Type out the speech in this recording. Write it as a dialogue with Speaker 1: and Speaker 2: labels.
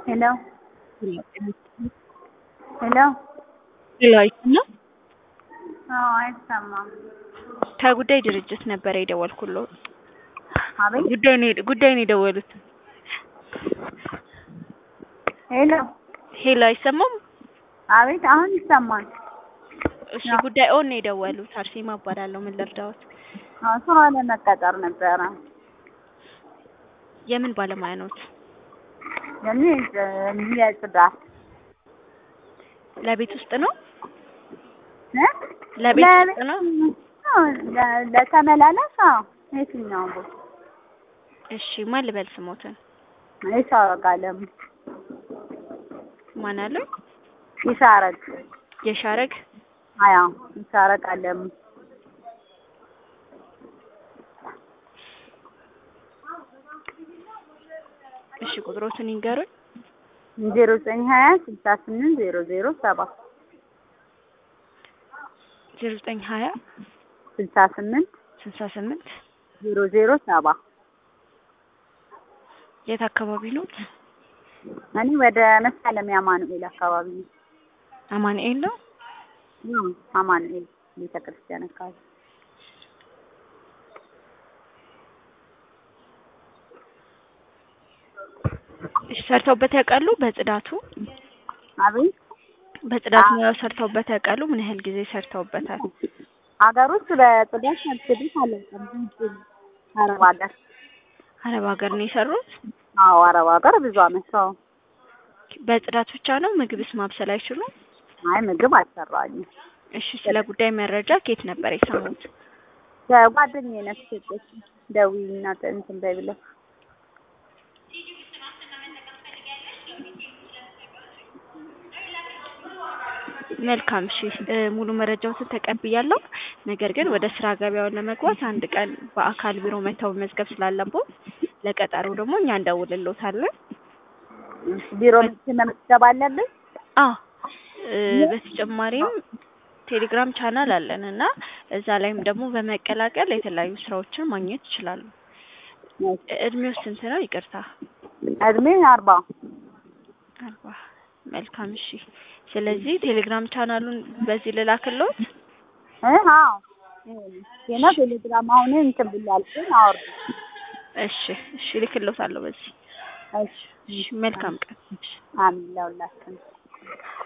Speaker 1: ሄሎ ሄሎ
Speaker 2: ሄሎ አይሰማም?
Speaker 1: አዎ አይሰማም።
Speaker 2: ከጉዳይ ድርጅት ነበረ የደወልኩልዎ።
Speaker 1: አቤት
Speaker 2: ጉዳይ ነው ጉዳይ ነው የደወሉት።
Speaker 1: ሄሎ
Speaker 2: ሄሎ አይሰማም?
Speaker 1: አቤት አሁን ይሰማል።
Speaker 2: እሺ ጉዳይ ኦን ነው የደወሉት። አርሴማ እባላለሁ። ምን ልርዳዎት?
Speaker 1: አዎ ስራ ለመቀጠር ነበረ።
Speaker 2: የምን ባለሙያ ነዎት?
Speaker 1: የኔ የጽዳት
Speaker 2: ለቤት ውስጥ ነው?
Speaker 1: እ
Speaker 2: ለቤት ውስጥ ነው?
Speaker 1: አዎ፣ ለ- ለተመላላሽ አዎ፣ የትኛውም ቦታ
Speaker 2: እሺ ማን ልበል ስሞትን?
Speaker 1: ይሻረግ አለሙ
Speaker 2: ማን አለው?
Speaker 1: ይሻረግ
Speaker 2: የሻረግ
Speaker 1: አያ ይሻረግ አለሙ
Speaker 2: እሺ ቁጥሮትን ይንገሩኝ።
Speaker 1: ዜሮ ዘጠኝ ሀያ ስልሳ ስምንት ዜሮ ዜሮ ሰባት
Speaker 2: ዜሮ ዘጠኝ ሀያ
Speaker 1: ስልሳ ስምንት
Speaker 2: ስልሳ ስምንት
Speaker 1: ዜሮ ዜሮ ሰባ
Speaker 2: የት አካባቢ ኖት?
Speaker 1: እኔ ወደ መሳለሚያ አማኑኤል አካባቢ ነው።
Speaker 2: አማኑኤል ነው?
Speaker 1: አዎ፣ አማኑኤል ቤተ ክርስቲያን አካባቢ
Speaker 2: እሺ ሰርተውበት ያውቃሉ? በጽዳቱ
Speaker 1: አቤት
Speaker 2: በጽዳት ሙያው ሰርተውበት ያውቃሉ? ምን ያህል ጊዜ ሰርተውበታል?
Speaker 1: ሀገር ውስጥ በጽዳት ሰርቼበት አላውቅም። ውጭ አረብ ሀገር
Speaker 2: አረብ ሀገር ነው የሰሩት?
Speaker 1: አዎ አረብ ሀገር ብዙ አመት ሰው
Speaker 2: በጽዳት ብቻ ነው? ምግብስ ማብሰል አይችሉም?
Speaker 1: አይ ምግብ አልሰራኝም።
Speaker 2: እሺ ስለ ጉዳይ መረጃ ከየት ነበር የሰሙት?
Speaker 1: ከጓደኛዬ ናት የሰጠችኝ። ደውዪና እንትን በይ ብለው
Speaker 2: መልካም እሺ እ ሙሉ መረጃዎትን ተቀብያለሁ። ነገር ግን ወደ ስራ ገበያውን ለመግባት አንድ ቀን በአካል ቢሮ መተው መመዝገብ ስላለብዎት ለቀጠሮ ደግሞ እኛ እንደውልልዎታለን።
Speaker 1: ቢሮ መጥቼ መመዝገብ አለብኝ?
Speaker 2: አዎ እ በተጨማሪም ቴሌግራም ቻናል አለን እና እዛ ላይም ደግሞ በመቀላቀል የተለያዩ ስራዎችን ማግኘት ይችላሉ። እድሜው ስንት ነው? ይቅርታ
Speaker 1: እድሜ አርባ
Speaker 2: አርባ መልካም እሺ። ስለዚህ ቴሌግራም ቻናሉን በዚህ ልላክልዎት?
Speaker 1: እ አዎ የና ቴሌግራም አሁን እንትን ብሏል ግን አወርድ
Speaker 2: እሺ እሺ እልክልዎታለሁ በዚህ።
Speaker 1: እሺ
Speaker 2: እሺ መልካም ቀን። እሺ
Speaker 1: አሜን ለሁላችንም